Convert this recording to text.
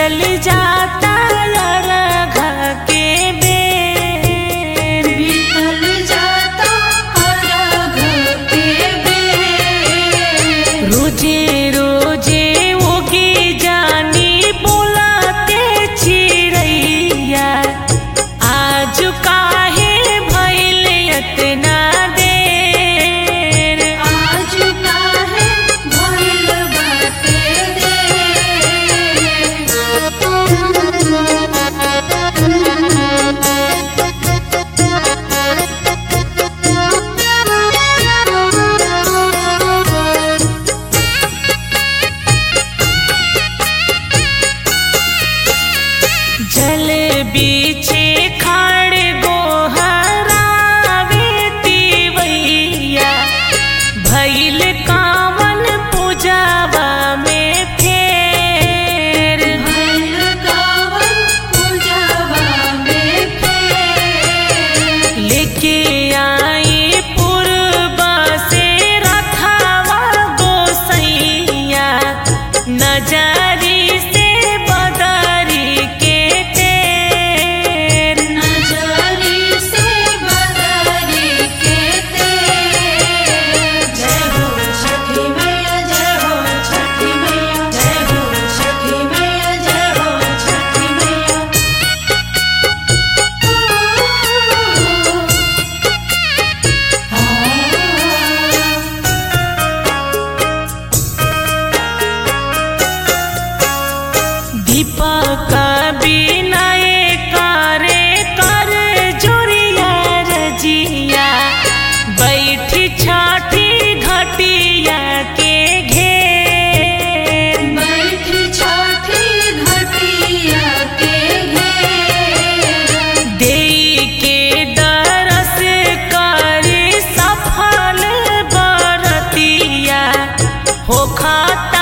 बीतल जाता अरघ के बेर बीतल जाता अरघ के बेर रोजे रोजे उगी जानी बोलाते चिड़ैया आज काहे भइल एतना देर आज काहे भइल बाटे जल बीचे खाड़ गोहरावे तिवैया भइल कावन पूजावा में फेर भइल कावन पूजावा में फेर लेके आई पूर्वा से रथावा गोसैया नजरी से बदरी के तेर नजरी से बदरी के तेर जय हो छठी मैया जय हो छठी मैया जय हो छठी मैया जय हो छठी मैया दीपक बिनय करे कर जोरिया रजिया बैठी छठी घटिया के घेर बैठ छठी घटिया के घेर देई के दरस कर सफल बरतिया हो खाता